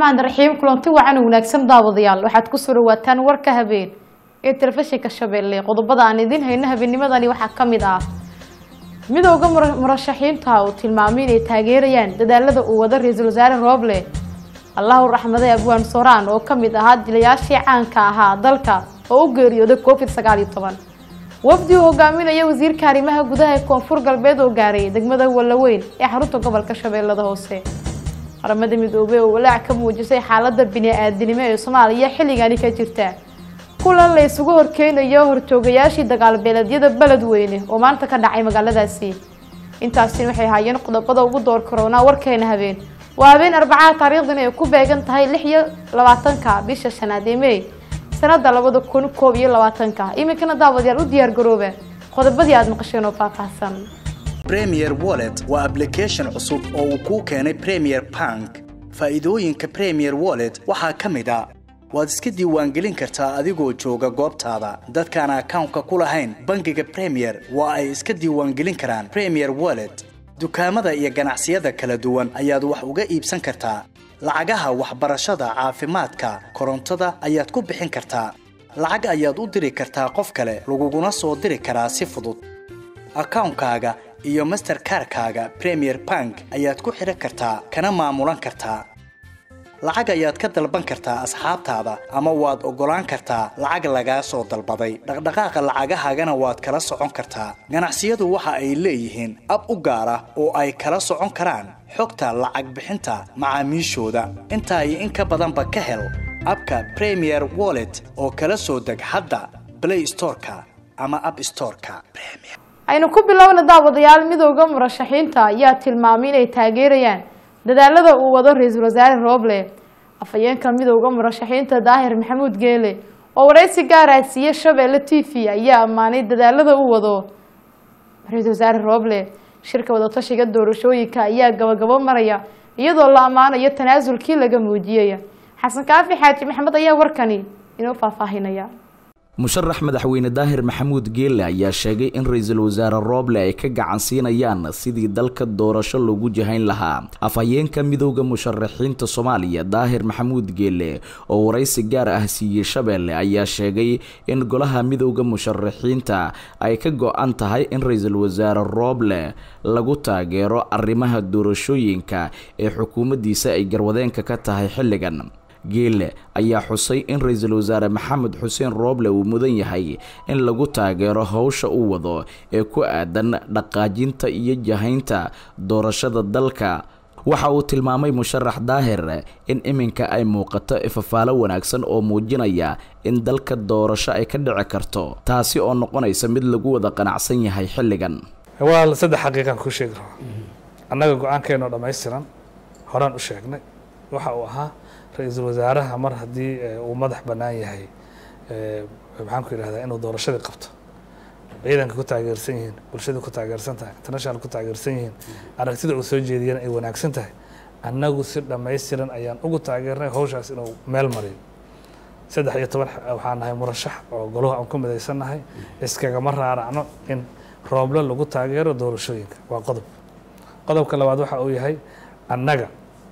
raxmaan raxiim kulanti wacan wanaagsan daawadayaal waxaad ku soo dhawaataan warka habeen ee telefishinka shabeelle qodobada aan idiin hayno habeennimadani waxaa ka mid ah midooda murashaxiinta uu tilmaamay inay taageerayaan dadaalada uu wado ra-iisul wasaare rooble allahu raxmaday abwaan sooraan oo kamid ahaa dilayaashii caanka ahaa dalka oo u geeriyooday covid sagaal iyo toban wafdi uu hogaaminaya wasiirka arrimaha gudaha ee koonfur galbeed oo gaaray degmada wallaweyn ee xarunta gobolka shabeellada hoose qaramada midoobey oo walaac ka muujisay xaalada bini-aadinimo ee soomaaliya xilligani ka jirta kulan la isugu horkeenayo horjoogayaashii dagaalbeeleedyada beledweyne oo maanta ka dhacay magaaladaasi intaasina waxay haayeen qodobada ugu door karoonaa warkeena habeen waa habeen arbacada taariikhdan ay ku beegan tahay lix iyo labaatanka bisha shanaad ee mey sanada labada kun koob iyo labaatanka iminkana daawadayaal u diyaar garooba qodobadii aada maqasheen oo faahfaahsan premier wallet waa application cusub oo uu kuu keenay premier bank faa'iidooyinka premier wallet waxaa ka mid a waad iska diiwaangelin kartaa adigoo jooga goobtaada dadkaan akawnka ku lahayn bangiga premier waa ay iska diiwaangelin karaan premier wallet dukaamada iyo ganacsiyada kala duwan ayaad wax uga iibsan kartaa lacagaha waxbarashada caafimaadka korontada ayaad ku bixin kartaa lacag ayaad u diri kartaa qof kale laguguna soo diri karaa si fudud akawnkaaga iyo masterkarkaaga premier bank ayaad ku xidhan kartaa kana maamulan kartaa lacag ayaad ka dalban kartaa asxaabtaada ama waad oggolaan kartaa lacag lagaa soo dalbaday dhaqdhaqaaqa lacagahaagana waad kala socon kartaa ganacsiyadu waxa ay leeyihiin ab u gaar ah oo ay kala socon karaan xogta lacag bixinta macaamiishooda intaa iyo in ka badanba ka hel abka premier wallet oo kala soo deg hadda blay storeka ama ab storeka aynu ku bilowna daawadayaal midooda murashaxiinta ayaa tilmaamay inay taageerayaan dadaalada uu wado ra-iisul wasaare rooble afhayeenka midooda murashaxiinta daahir maxamuud geele oo waraysi gaara siiye shabeelle t v ayaa ammaanay dadaalada uu wado ra-iisul wasaare rooble shirka wadatashiga doorashooyinka ayaa gabagabo maraya iyadoo la ammaanayo tanaasulkii laga muujiyey xasan kaafi xaaji maxamed ayaa warkani inoo faahfaahinaya musharax madaxweyne daahir maxamuud geelle ayaa sheegay in ra-iisul wasaare rooble ay ka gacan siinayaan sidii dalka doorasho loogu jahayn lahaa afhayeenka midooda musharaxiinta soomaaliya daahir maxamuud geelle oo waraysi gaar ah siiyey shabeelle ayaa sheegay in golaha midooda musharaxiinta ay ka go-an tahay in ra-iisul wasaare rooble lagu taageero arrimaha doorashooyinka ee xukuumaddiisa ay garwadeenka ka tahay xilligan geelle ayaa xusay in ra-iisul wasaare maxamed xuseen rooble uu mudan yahay in lagu taageero howsha uu wado ee ku aadan dhaqaajinta iyo jahaynta doorashada dalka waxa uu tilmaamay musharax daahir in iminka ay muuqato ifafaalo wanaagsan oo muujinaya in dalka doorasho ay ka dhici karto taasi oo noqonaysa mid lagu wada qanacsan yahay xilligan waa saddex xaqiiqaan kuu sheegi rabaa annaga go-aankeenoo dhammaystiran horaan u sheegnay waxa uu ahaa ra-iisul wasaaraha mar haddii uu madax bannaan yahay maxaan ku yidhahdaa inuu doorashadii qabto ciidanka ku taageersan yihiin bulshada ku taageersan tahay international ku taageersan yihiin aragtida uu soo jeediyana ay wanaagsan tahay annagu si dhammaystiran ayaan ugu taageernay howshaas inuu meel mariyo saddex iyo toban waxaan nahay murashax oo goluhu aan ku midaysan nahay iskagama raaracno in rooble lagu taageero doorashooyinka waa qodob qodobka labaad waxa uu yahay annaga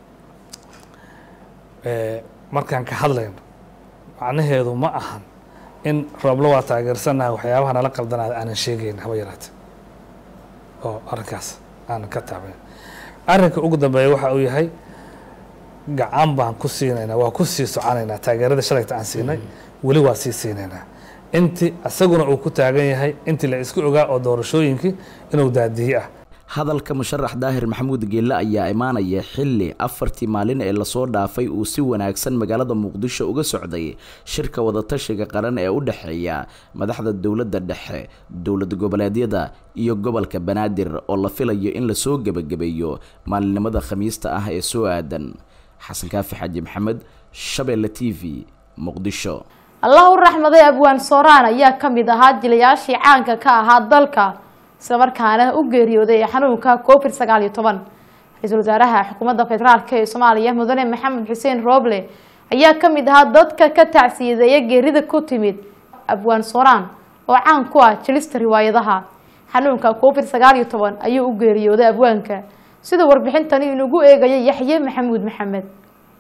markaan ka hadlayno macnaheedu ma ahan in rooblo waa taageersannaha waxyaabaha nala qaldanaada aanan sheegayn haba yaraate oo arrinkaas aanan ka taabayn arrinka ugu dambeeya waxa uu yahay gacan baan ku siinaynaa waa ku sii soconaynaa taageerada shalayta aan siinay weli waa sii siinaynaa intii isaguna uu ku taagan yahay intii la isku ogaa oo doorashooyinkii inuu daadiye ah hadalka musharax daahir maxamuud geelle ayaa imaanaya xilli afartii maalin ee lasoo dhaafay uu si wanaagsan magaalada muqdisho uga socday shirka wadatashiga qaran ee u dhexeeya madaxda dowladda dhexe dowlad goboleedyada iyo gobolka banaadir oo la filayo in lasoo gebagabeeyo maalinimada khamiista ah ee soo aadan xasan kaafi xaaji maxamed shabeelle t v muqdisho allah u raxmaday abwaan sooraan ayaa ka mid ahaa jilayaashii caanka ka ahaa dalka isla markaana u geeriyooday ee xanuunka covid sagaal iyo toban ra-iisul wasaaraha xukuumadda federaalk ee soomaaliya mudane maxamed xuseen rooble ayaa ka mid ahaa dadka ka tacsiyadeeya geerida ku timid abwaan sooraan oo caan ku ah jelista riwaayadaha xanuunka covid sagaal iyo toban ayuu u geeriyooday abwaanka sida warbixintani inugu eegaya yaxye maxamuud maxamed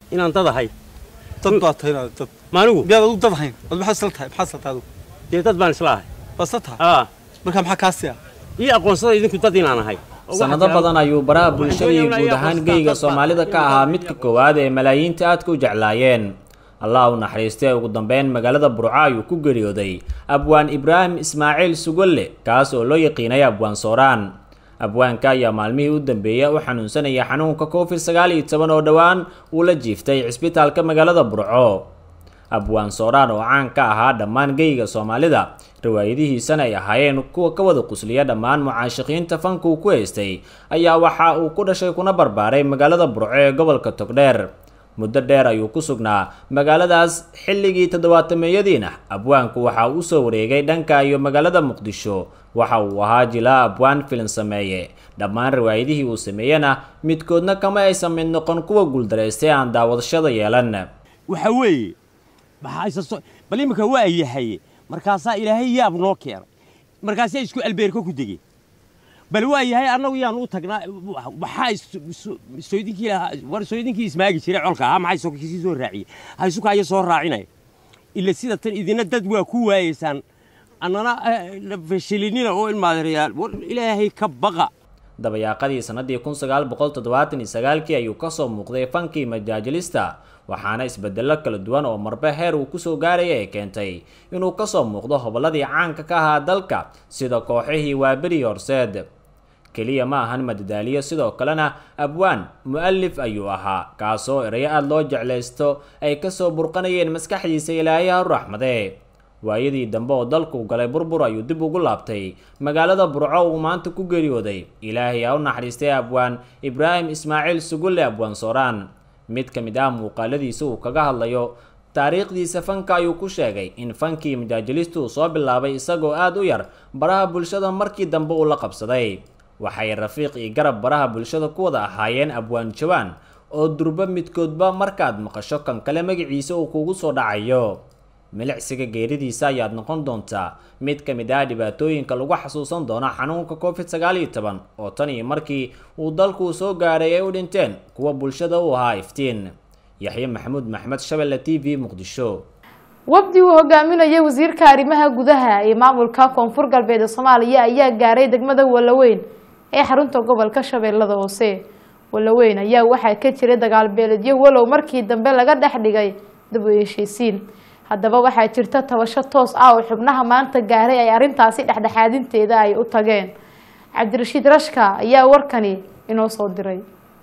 inaan dad ahay dad baa tahay inaad dad maanigu miyaad adigu dad ahayn ad maxaad isla tahay maxaad isla tahay adigu dee dad baan isla ahay waa isla tahay aa marka maxaa kaa siya ii aqoonsada idinku dad inaan ahay sanado badan ayuu baraha bulshada iyo guud ahaan geyga soomaalida ka ahaa midka koowaad ee malaayiinta aadka u jeclaayeen allah u naxariistay ugu dambeyn magaalada burco ayuu ku geeriyooday abwaan ibraahim ismaaciil sugolle kaas oo loo yaqiinay abwaan sooraan abwaanka ayaa maalmihii u dambeeyay u xanuunsanaya xanuunka covid sagaal iyo toban oo dhowaan uu la jiiftay cisbitaalka magaalada burco abwaan sooraan oo caan ka ahaa dhammaan geyga soomaalida riwaayadihiisana ay ahaayeen kuwa ka wada qusliya dhammaan mucaashiqiinta fanka uu ku haystay ayaa waxa uu ku dhashay kuna barbaaray magaalada burco ee gobolka togdheer muddo dheer ayuu ku sugnaa magaaladaas xilligii toddobaatameeyadiina abwaanku waxa uu usoo wareegay dhanka iyo magaalada muqdisho waxa uu ahaa jilaa abwaan filin sameeye dhammaan riwaayadihii uu sameeyena midkoodna kama aysan mid noqon kuwa guuldaraystay aan daawadashada yeelan waxa weeye maxaa bal iminka waa yahay markaasaa ilaahay yaab noo keenay markaasaa isku albeerka ku degeen bal waa yahay annagu yaan u tagnaa waxaa sooydinkii lahaa war sooydinkii ismaagi jiray colka ahaa maxay sokakisii soo raaciyey haysukaayo soo raacinaya ila sida tan idina dad waa ku waayeysaan annana fashilinina oo ilmaadareyaal war ilaahay ka baqa dabayaaqadii sanadii kun sagaal boqol toddobaatan iyo sagaalkii ayuu kasoo muuqday fankii majaajilista waxaana isbedelo kala duwan oo marbe heer uu kusoo gaaraya ee keentay inuu kasoo muuqdo hobolladii caanka ka ahaa dalka sida kooxihii waaberi horseed keliya ma ahan madadaaliyo sidoo kalena abwaan mu-alif ayuu ahaa kaasoo erayo aada loo jeclaysto ay kasoo burqanayeen maskaxdiisa ilaahay ha u raxmadee waayadii dambe oo dalku galay burbur ayuu dib ugu laabtay magaalada burco uu maanta ku geeriyooday ilaahay ha u naxariistay abwaan ibraahim ismaaciil sugulle abwaan sooraan mid ka mid ah muuqaaladiisa uu kaga hadlayo taariikhdiisa fanka ayuu ku sheegay in fankii majaajilistu uu soo bilaabay isagoo aada u yar baraha bulshada markii dambe uu la qabsaday waxay rafiiq iyo garab baraha bulshada ku wada ahaayeen abwaan jawaan oo durbo midkoodba markaad maqasho kan kale magaciisa uu kugu soo dhacayo milicsiga geeridiisa ayaad noqon doontaa mid ka mid ah dhibaatooyinka lagu xasuusan doono xanuunka covid sagaal iyo toban oo tan iyo markii uu dalku soo gaaray ay u dhinteen kuwa bulshada u ahaa iftiin yaxye maxamuud maxmed shabelle t v muqdisho wafdi uu hogaaminayay wasiirka arrimaha gudaha ee maamulka koonfur galbeed ee soomaaliya ayaa gaaray degmada walaweyn ee xarunta gobolka shabeellada hoose walaweyn ayaa waxaa ka jiray dagaal beeledyo walow markii dambe laga dhex dhigay dib u heshiisiin haddaba waxaa jirta tabasho toos ah oo xubnaha maanta gaaray ay arrintaasi dhexdhexaadinteeda ay u tageen cabdirashiid rashka ayaa warkani inoo soo diray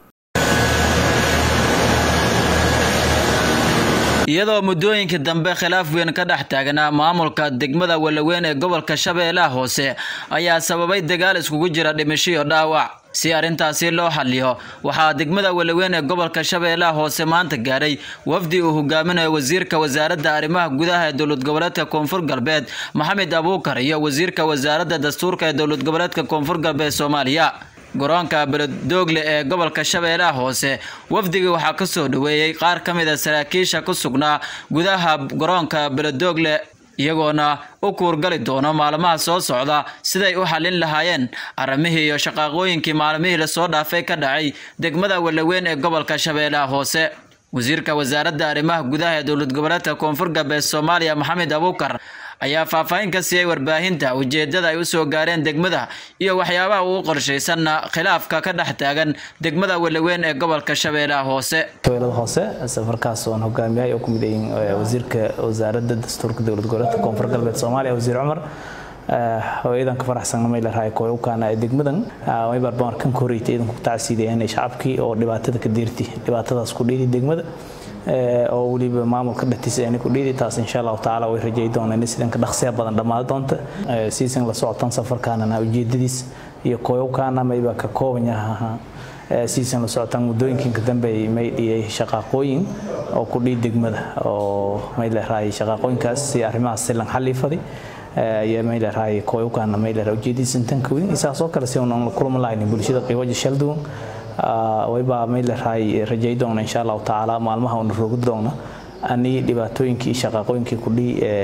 iyadoo muddooyinkii dambe khilaaf weyn ka dhex taagnaa maamulka degmada walaweyn ee gobolka shabeellaha hoose ayaa sababay dagaal iskugu jira dhimasho iyo dhaawac si arrintaasi loo xaliyo waxaa degmada walaweyn ee gobolka shabeellaha hoose maanta gaadhay wafdi uu hogaaminayo wasiirka wasaaradda arrimaha gudaha ee dowlad goboleedka koonfur galbeed maxamed abuukar iyo wasiirka wasaaradda dastuurka ee dowlad goboleedka koonfur galbeed soomaaliya garoonka beledoogle ee gobolka shabeellaha hoose wafdigii waxaa ka soo dhoweeyey qaar ka mid a saraakiisha ku sugnaa gudaha garoonka beledoogle iyagoona u kuurgali doono maalmaha soo socda siday u xallin lahaayeen arrimihii iyo shaqaaqooyinkii maalmihii lasoo dhaafay ka dhacay degmada walaweyn ee gobolka shabeellaha hoose wasiirka wasaaradda arrimaha gudaha ee dowlad goboleedka koonfur galbeed soomaaliya maxamed abuukar ayaa faahfaahin ka siiyey warbaahinta ujeedada ay u soo gaareen degmada iyo waxyaabaha uu qorshaysanna khilaafka ka dhex taagan degmada walaweyn ee gobolka shabeellaha hoose shabeellada hoose safarkaas oon hogaamiyay oo ku mid yihiin wasiirka wasaaradda dastuurka dowlad goboleedka koonfur galbeed soomaaliya wasiir cumar hooyadan ka faraxsan maylarhay kooyukaana degmadan way barbaan kan koreytay idan ku tacsiidayeen shacabkii oo dhibaatada ka deerti dhibaatadaas ku dhiidi degmada oo weliba maamulka dhatiisa ayna ku dhiidi taas insha allahu tacaala way rajay doonaan sidanka dhaqsiya badan dhammaan doonta siisan la socotan safarkaanana ujeedadiis iyo kooyukaana mayba ka kooban yaha siisan la socotan muddooyinkan ka dambe may dhiyay shaqaaqooyin oo ku dhiid degmada oo may leerahay shaqaaqooyinkaas si arrimahaas silan xaliifaday iyo may leerahay kooyukaana may leerahay ujeedadiisan tan ka weyn isaas oo kale si unan la kulma lahayn bulshada qiiwaja shalduwan wayba may leerahay rajay doona insha allahu tacaala maalmaha una rogi doona ani dhibaatooyinkii shaqaaqooyinkii kudhii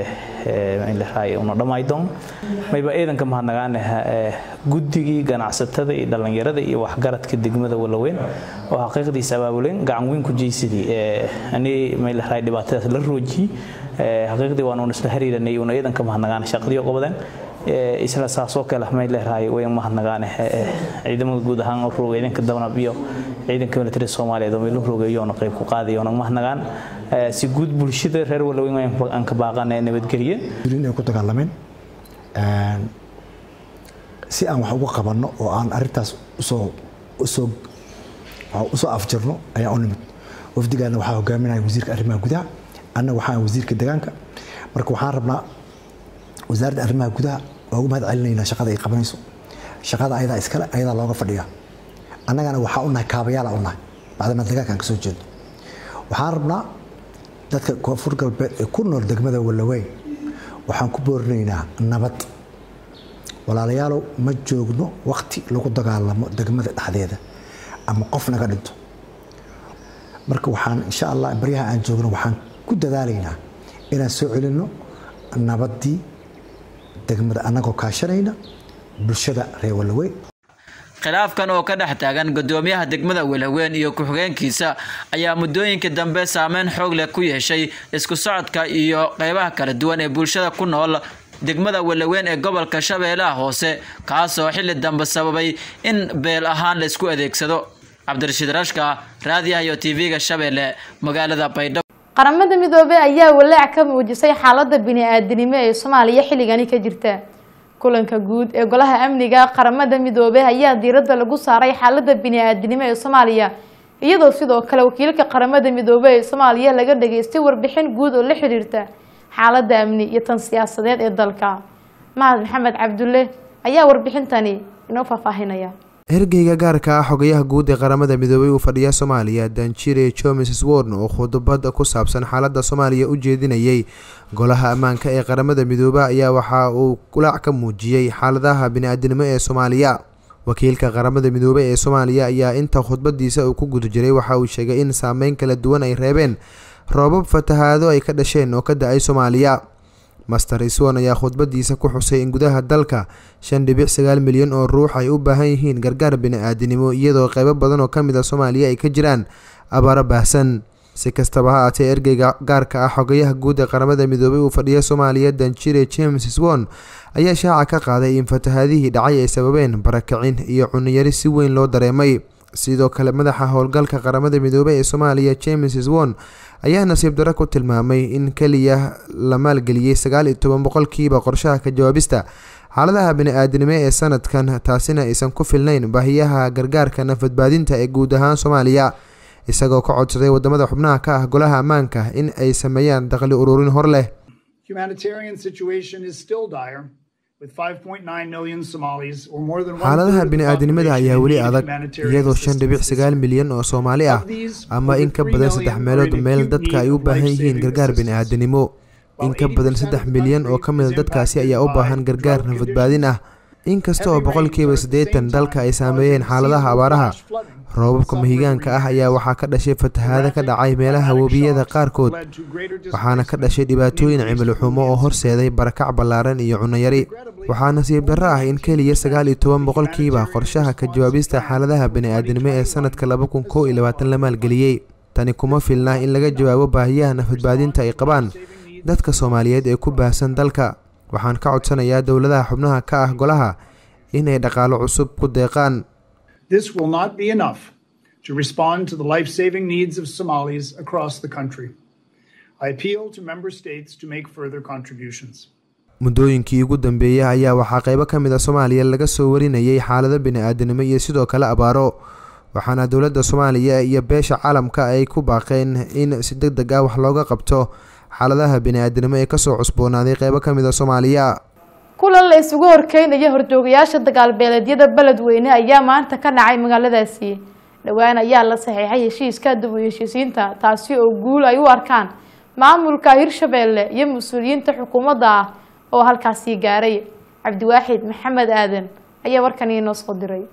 maylahay una dhammaydoon mayba ciidanka mahadnagaane guddigii ganacsatada iyo dhallinyarada iyo waxgaradka degmada walaweyn oo xaqiiqdiisa abaabuleen gacan weyn ku jeysadii ani maylahay dhibaatadaas la roojiyey xaqiiqdii waan isla xiriiranay una ciidanka mahadnagaane shaqadii qabadeen isla saasoo kale may leedahay way mahadnagaane ciidamada guud ahaan oo roogay ciidanka dabanab iyo ciidanka military Soomaaliyeed oo meelo roogayoona qayb ku qaaday oo mahadnagaan si guud bulshada reer Walaweyn aan ka baaqanay nabadgelyo inay ku dagaalameen si aan wax uga qabanno oo aan arintaas usoo usoo usoo afjarno ayaa u nimid wafdigaana waxaa hogaaminaya wasiirka arrimaha gudaha anna waxaan wasiirka deegaanka marka waxaan rabnaa wasaaradda arrimaha gudaha waa ugu mahad celinaynaa shaqada ay qabanayso shaqada ayadaa iskale ayadaa looga fadhiyaa annagana waxaa u nahay kaabayaala u nahay bacdama deegaanka aan ka soo jeedo waxaan rabnaa dadka koonfur galbeed ee ku nool degmada walaweyn waxaan ku boorinaynaa nabad walaalayaalow ma joogno wakti lagu dagaalamo degmada dhexdeeda ama qof naga dhinto marka waxaan insha allah baryaha aan joogno waxaan ku dadaalaynaa inaan soo celinno nabaddii degmada annagoo kaashanayna bulshada reer walaweyn khilaafkan oo ka dhex taagan gudoomiyaha degmada walaweyn iyo ku-xigeenkiisa ayaa muddooyinka dambe saameyn xoog leh ku yeeshay isku socodka iyo qeybaha kala duwan ee bulshada ku nool degmada walaweyn ee gobolka shabeellaha hoose kaasoo xilli dambe sababay in beel ahaan la isku adeegsado cabdirashiid rashka raadiyaha iyo tv-ga shabeelle magaalada baydhabo qaramada midoobey ayaa walaac ka muujisay xaalada bini-aadanimo ee soomaaliya xilligani ka jirta kulanka guud ee golaha amniga qaramada midoobey ayaa diiradda lagu saaray xaalada bini-aadanimo ee soomaaliya iyadoo sidoo kale wakiilka qaramada midoobey ee soomaaliya laga dhageystay warbixin guud oo la xiriirta xaalada amni iyo tan siyaasadeed ee dalka mahad maxamed cabdulle ayaa warbixintani inoo faahfaahinaya hergeyga gaarka ah xogayaha guud ee qaramada midoobay uu fadhiya soomaaliya danjire jomes worn oo khudbad ku saabsan xaalada soomaaliya u jeedinayay golaha ammaanka ee qaramada midoobe ayaa waxa uu kulaac ka muujiyey xaaladaha bini-aadanimo ee soomaaliya wakiilka qaramada midoobey ee soomaaliya ayaa inta khudbadiisa uu ku guda jiray waxa uu sheegay in saameyn kala duwan ay reebeen roobab fatahaado ay ka dhasheen oo ka da-ay soomaaliya master iswon ayaa khudbadiisa ku xusay in gudaha dalka shan dhibic sagaal milyan oo ruux ay u baahan yihiin gargaar bini-aadanimo iyadoo qeybo badan oo kamid a soomaaliya ay ka jiraan abaaro baahsan si kastaba ha aatee ergeyga gaarka ah xogayaha guud ee qaramada midoobay uu fadhiya soomaaliya danjire james swon ayaa shaaca ka qaaday in fatahaadihii dhacay ay sababeen barakicin iyo cuniyari si weyn loo dareemay sidoo kale madaxa howlgalka qaramada midoobey ee soomaaliya james swon ayaa nasiib daro ku tilmaamay in keliya la maalgeliyey sagaal iyo toban boqolkiiba qorshaha ka jawaabista xaaladaha bini-aadanimo ee sanadkan taasina aysan ku filnayn baahiyaha gargaarka nafadbaadinta ee guud ahaan soomaaliya isagoo ka codsaday wadamada xubnaha ka ah golaha ammaanka in ay sameeyaan dakhli ururin hor leh xaaladaha bini-aadanimada ayaa weli adag iyadoo shan dhibic sagaal milyan oo soomaali ah ama in ka badan saddex meelood meel dadka ay u baahan yihiin gargaar bini-aadanimo in ka badan saddex milyan oo ka mida dadkaasi ayaa u baahan gargaar nafadbaadin ah inkasta oo boqolkiiba siddeetan dalka ay saameeyeen xaaladaha abaaraha roobabka mahigaanka ah ayaa waxaa ka dhashay fatahaado ka dhacay meelaha webiyada qaarkood waxaana ka dhashay dhibaatooyin cimilo xumo oo horseeday barakac ballaaran iyo cunayari waxaa nasiib darro ah in keliya sagaal iyo toban boqolkiiba qorshaha ka jawaabista xaaladaha bini-aadanimo ee sanadka laba kun kow iyo labaatan la maalgeliyey tani kuma filna in laga jawaabo baahiyaha nafadbaadinta ay qabaan dadka soomaaliyeed ee ku baahsan dalka waxaan ka codsanayaa dowladaha xubnaha ka ah golaha inay dhaqaalo cusub ku deeqaan This will not be enough to respond to the life saving needs of Somalis across the country. I appeal to member states to make further contributions. muddooyinkii ugu dambeeyey ayaa waxaa qeybo ka mid a soomaaliya laga soo warinayay xaalado bini-aadanimo iyo sidoo kale abaaro waxaana dowladda soomaaliya iyo beesha caalamka ay ku baaqeen in si deg deg ah wax looga qabto xaaladaha bini-aadanimo ee kasoo cusboonaaday qeybo ka mid a soomaaliya kulan la isugu horkeynaya horjoogayaasha dagaalbeeleedyada beledweyne ayaa maanta ka dhacay magaaladaasi dhowaan ayaa la saxiixay heshiiska dib u heshiisiinta taasi oo guul ay u arkaan maamulka hirshabeelle iyo mas-uuliyiinta xukuumadda ah oo halkaasii gaaray cabdiwaaxid maxamed aadan ayaa warkan inoo soo diray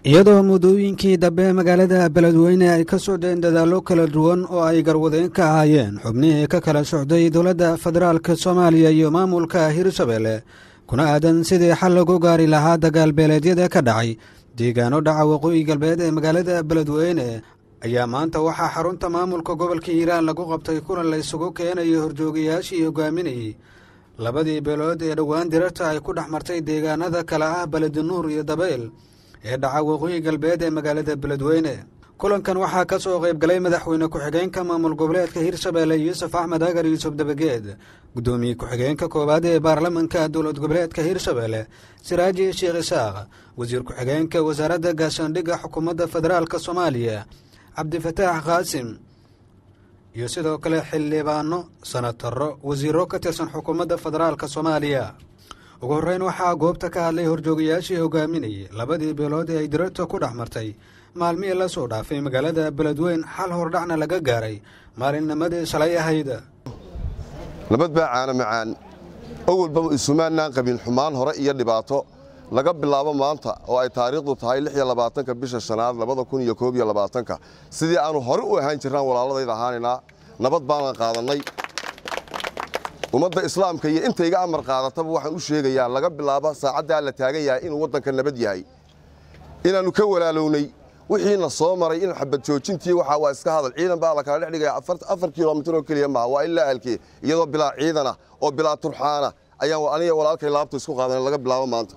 iyadoo muddooyinkii dambe magaalada beledweyne ay ka socdeen dadaallo kala duwan oo ay garwadeen ka ahaayeen xubnihii ka kala socday dowladda federaalk soomaaliya iyo maamulka hirshabelle kuna aadan sidii xal lagu gaari lahaa dagaal beeleedyada ka dhacay deegaano dhaca waqooyi galbeed ee magaalada beledweyne ayaa maanta waxaa xarunta maamulka gobolka hiiraan lagu qabtay kulan la isugu keenayo horjoogayaashii hogaaminayey labadii beelood ee dhowaan dirarta ay ku dhex martay deegaanada kale ah beledinuur iyo dabeyl ee dhaca waqooyi galbeed ee magaalada beledweyne kulankan waxaa ka soo qayb galay madaxweyne ku-xigeenka maamul goboleedka hirshabelle yuusuf axmed agar yuusuf dabageed guddoomiye ku-xigeenka koowaad ee baarlamanka dowlad goboleedka hirshabelle siraaji sheekh isaaq wasiir ku-xigeenka wasaaradda gaashaandhigga xukuumadda federaalk soomaaliya cabdifataax qaasim iyo sidoo kale xildhibaano sanataro wasiiro ka tirsan xukuumadda federaalk soomaaliya ugu horreyn waxaa goobta ka hadlay horjoogayaashii hogaaminayay labadii beelood ee ay dirarta ku dhex martay maalmihii la soo dhaafay magaalada beledweyn xal hordhacna laga gaaray maalinnimadii shalay ahayd nabad baa caana macaan awalba isumaannaan qabin xumaan hore iyo dhibaato laga bilaabo maanta oo ay taariikhdu tahay ka bisha shanaad labadakuniyokoobyolabaatanka sidii aannu hore u ahaan jirnaan walaaladayda ahaanaynaa nabad baanan qaadannay ummadda islaamka iyo inta iga amar qaadataba waxaan u sheegayaa laga bilaabo saacaddaa la taagan yahay inuu waddanka nabad yahay inaannu ka walaalownay wixiina soo maray in xabad joojintii waxa waa iska hadal ciidan baa la kala dhex dhigaya afar kilomitir oo keliya maaha waa ilaa alkee iyadoo bilaa ciidana oo bilaa turxaana ayaan aniga walaalkay laabta isku qaadan laga bilaabo maanta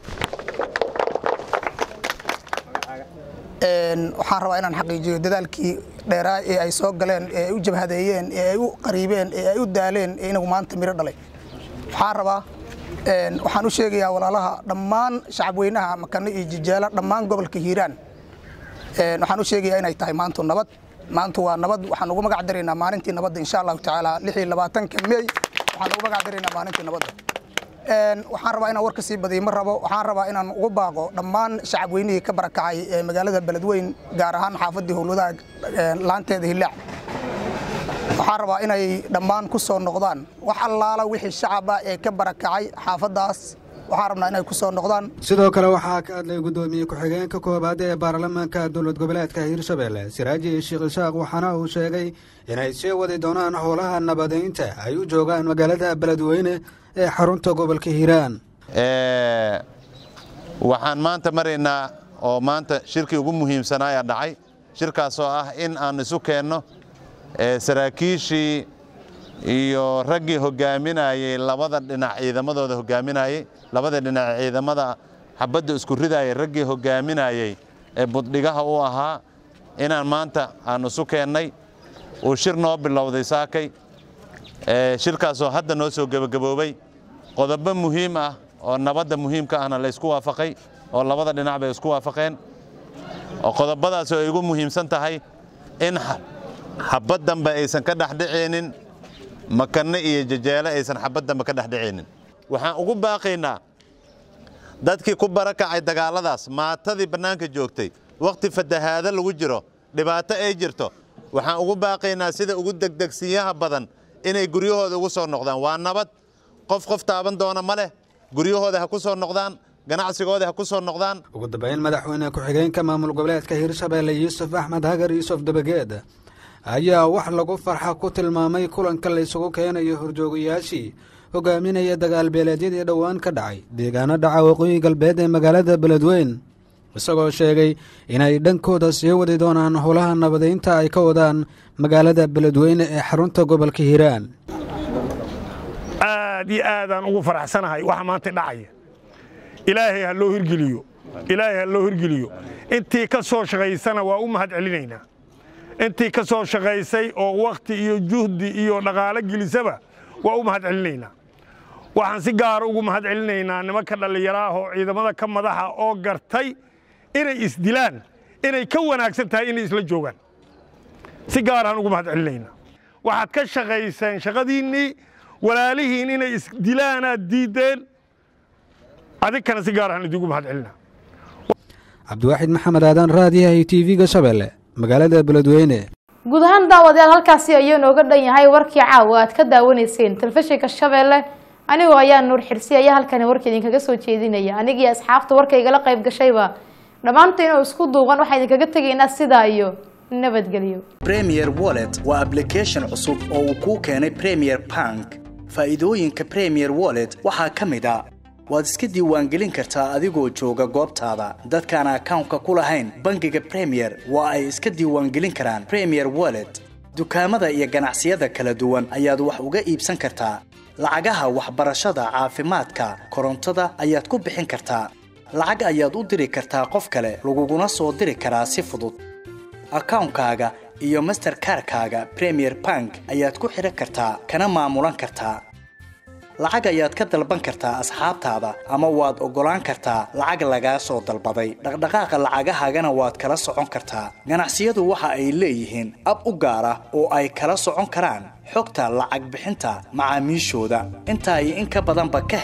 waxaan rabaa inaan xaqiijiyo dadaalkii dheeraa ee ay soo galeen ee ay u jabhadeeyeen ee ay u qariibeen ee ay u daaleen ee inagu maanta miro dhalay waxaan rabaa waxaan u sheegayaa walaalaha dhammaan shacabweynaha makane iyo jijaala dhammaan gobolka hiiraan waxaan u sheegayaa inay tahay maantu nabad maantu waa nabad waxaan ugu magac daraynaa maalintii nabadda insha allahu tacaala lixii labaatanka mey waxaan ugu magac daraynaa maalintii nabadda waxaan rabaa inaan warka sii badiyo ma rabo waxaan rabaa inaan ugu baaqo dhammaan shacabweynihii ka barakacay ee magaalada beledweyn gaar ahaan xaafaddii howlwadaha laanteeda hillaac waxaan rabaa inay dhammaan ku soo noqdaan wax allaala wixii shacaba ee ka barakacay xaafaddaas waxaan rabnaa inay ku soo noqdaan sidoo kale waxaa ka hadlay guddoomiye ku-xigeenka koowaad ee baarlamaanka dowlad goboleedka hiirshabelle siraaji sheekh isaaq waxaana uu sheegay inay sii wadi doonaan howlaha nabadeynta ay u joogaan magaalada beledweyne ee xarunta gobolka hiiraan waxaan maanta maraynaa oo maanta shirkii ugu muhiimsanaayaa dhacay shirkaasoo ah in aan isu keenno saraakiishii iyo raggii hogaaminayey labada dhinac ciidamadooda hogaaminayey labada dhinac ciidamada xabadda isku ridayay raggii hogaaminayey ee buddhigaha u ahaa inaan maanta aan isu keennay uu shir noo bilowday saakay shirkaasoo hadda noo soo gebagaboobay qodobo muhiim ah oo nabadda muhiimka ahna la ysku waafaqay oo labada dhinac bay isku waafaqeen oo qodobadaasoo ay ugu muhiimsan tahay in xabad dambe aysan ka dhexdhicaynin makanne iyo jajeele aysan xabad dambe ka dhexdhicaynin waxaan ugu baaqaynaa dadkii ku barakacay dagaalladaas maatadii bannaanka joogtay wakhti fatahaado lagu jiro dhibaato ay jirto waxaan ugu baaqaynaa sida ugu degdegsiyaha badan inay guryahooda ugu soo noqdaan waa nabad qof qof taaban doona ma leh guryahooda ha ku soo noqdaan ganacsigooda ha ku soo noqdaan ugu dambeyn madaxweyne ku-xigeenka maamul goboleedka hiirshabelle yuusuf axmed hagar yuusuf dabageed ayaa wax lagu farxa ku tilmaamay kulanka la isugu keenayo horjoogayaashii hogaaminaya dagaalbeeleedyadii dhowaan ka dhacay deegaano dhaca waqooyi galbeed ee magaalada beledweyn isagoo sheegay inay dhankooda sii wadi doonaan howlaha nabadeynta ay ka wadaan magaalada beledweyne ee xarunta gobolka hiiraan aad iyo aadaan ugu faraxsanahay waxa maanta dhacaya ilaahay ha loo hirgeliyo ilaahay ha loo hirgeliyo intii ka soo shaqaysana waa u mahad celinaynaa intii ka soo shaqaysay oo wakhti iyo juhdi iyo dhaqaalo gelisaba waa u mahad celinaynaa waxaan si gaara ugu mahad celinaynaa nimanka dhallinyaraah oo ciidamada ka madaxa oo gartay inay isdilaan inay ka wanaagsan tahay inay isla joogaan si gaaraan ugu mahad celinaynaa waxaad ka shaqayseen shaqadiinnii walaalihiin inay isdilaanaad diiddeen adinkana si gaar ahaan idigu mahad celinaa cabdiwaaxid maxamed aadan raadiyaha iyo t v-ga shabeelle magaalada beledweyne guud ahaan daawadayaal halkaasi ayuu nooga dhan yahay warkii caawa aad ka daawanayseen telefishinka shabeelle anigoo ayaa nuur xirsi ayaa halkani warka idinkaga soo jeedinaya anigii asxaabta warka igala qayb gashayba dhammaanteen oo isku duuban waxaa idinkaga tegaynaa sidaa iyo nabadgelyo premier wallet waa application cusub oo uu kuu keenay premier bank faa'iidooyinka premier wallet waxaa ka mid a waad iska diiwaangelin kartaa adigoo jooga goobtaada dadkaan akawnka ku lahayn bangiga premier waa ay iska diiwaangelin karaan premier wallet dukaamada iyo ganacsiyada kala duwan ayaad wax uga iibsan kartaa lacagaha waxbarashada caafimaadka korontada ayaad ku bixin kartaa lacag ayaad u diri kartaa qof kale laguguna soo diri karaa si fudud akawnkaaga iyo masterkarkaaga premier bank ayaad ku xidhan kartaa kana maamulan kartaa lacag ayaad ka dalban kartaa asxaabtaada ama waad oggolaan kartaa lacag lagaa soo dalbaday dhaqdhaqaaqa lacagahaagana waad kala socon kartaa ganacsiyadu waxa ay leeyihiin ab u gaar ah oo ay kala socon karaan xogta lacag bixinta macaamiishooda intaa iyo in ka badanba ka